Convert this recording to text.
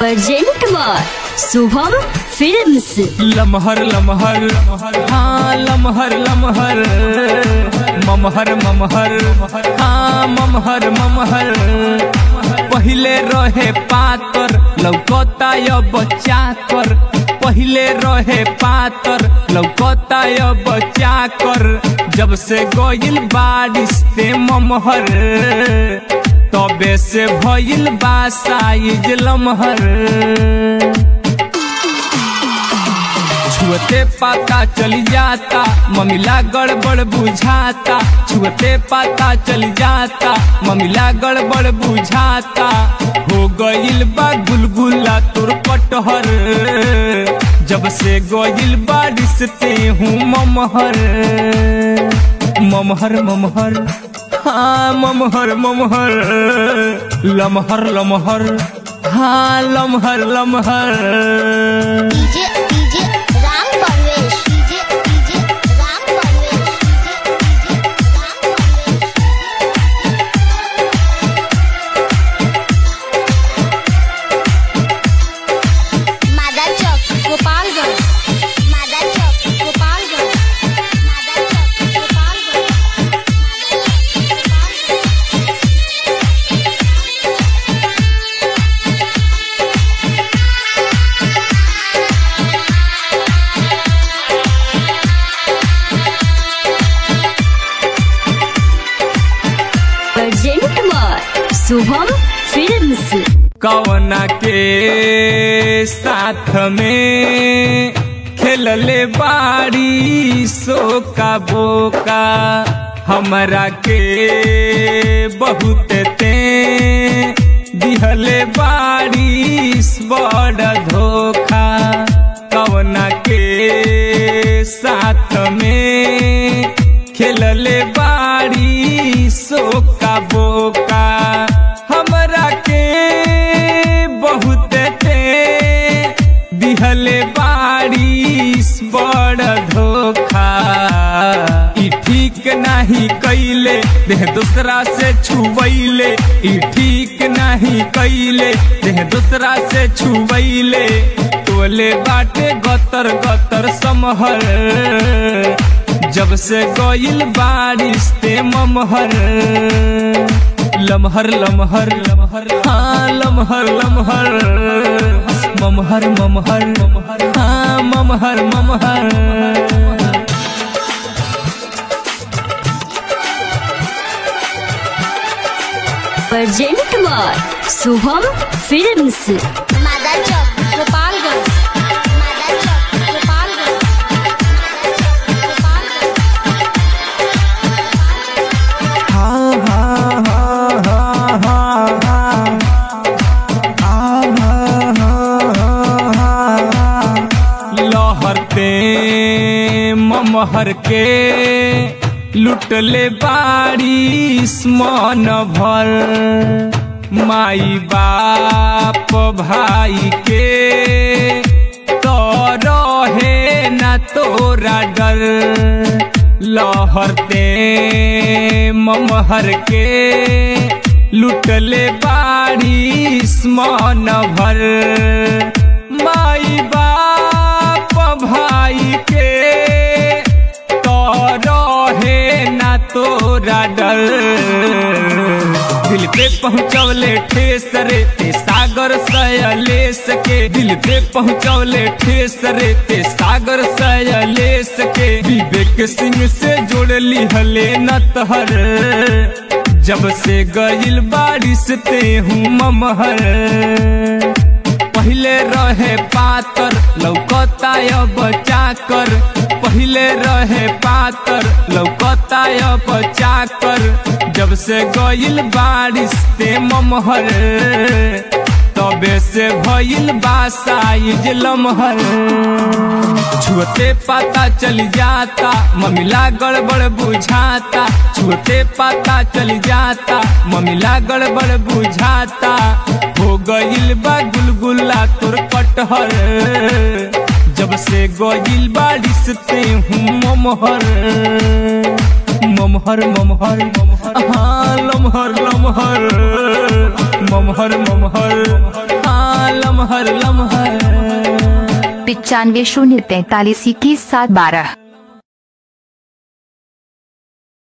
present by Shubham films लमहर लमहर हाँ लमहर लमहर ममहर ममहर हाँ ममहर ममहर पहिले रहे पातर लौकता अब चाकर पहिले रहे पातर लौकता अब चाकर जब से गइल बारिश ते ममहर तबे से भइल बा साइज लमहर छुअते पता चल जाता ममिला गड़बड़ बुझाता छुअते पता चल जाता ममिला गड़बड़ बुझाता हो गइल बा गुलगुला तोर पटहर जब से गइल बारिश ते हूँ ममहर ममहर ममहर हाँ ममहर ममहर लमहर लमहर हाँ लमहर लमहर DJ DJ Ram Parvesh DJ DJ Ram Parvesh DJ DJ Ram Parvesh Mada चौक गोपालगंज मादा चौक गोपालगंज मादा चौक गोपालगंज मादा चौक Gopalganj present by Shubham films कवना के साथ में खेलले बाड़ी सो का बोका हमरा के बहुत ते दिहले बाड़ी बड़ धोखा कवना के साथ में खेलले बाड़ी सो का बोका हमरा के बहुत ते दिहले बारिश बड़ धोखा ई ठीक नाही कैले देह दूसरा से छुबैले ई ठीक नाही कैले देह दूसरा से छुबैले तोले बाटे गतर गतर समहर जब से गइल बारिश ते ममहर लमहर लमहर लमहर हाँ लमहर लमहर ममहर ममहर ममहर हाँ ममहर ममहर present by Shubham films Mada चौक गोपालगंज मादा चौक गोपालगंज मादा चौक गोपालगंज लहरते ममहर के लुटले बारिश मन भर माई बाप भाई के तो रहे न तोरा डर लहरते ममहर के लुटले बारिश मन भर माई बाप भाई के तो रहे ना तोरा डर दिल पे पहुँचवले ठेस रे ते सागर सयलेस के दिल पे पहुँचवले ठेस रे ते सागर सयलेस के विवेक सिंह से जोड़ली हले न तहर जब से गइल बारिश ते हूँ ममहर पहिले रहे पातर लौकता अब चाकर पहिले रहे पातर लौकता अब चाकर जब से गइल बारिश ते ममहर तबे से भइल बा साइज लमहर छुअते पता चल जाता ममिला गड़बड़ बुझाता छुअते पता चल जाता ममिला गड़बड़ बुझाता हो गइल बा गुलगुला तोर पटहर जब से गइल बारिश ते हूँ ममहर ममहर ममहर हाँ लमहर लमहर ममहर ममहर हाँ लमहर हर लम्हा पिचानवे शून्य तैतालीस इक्कीस सात बारह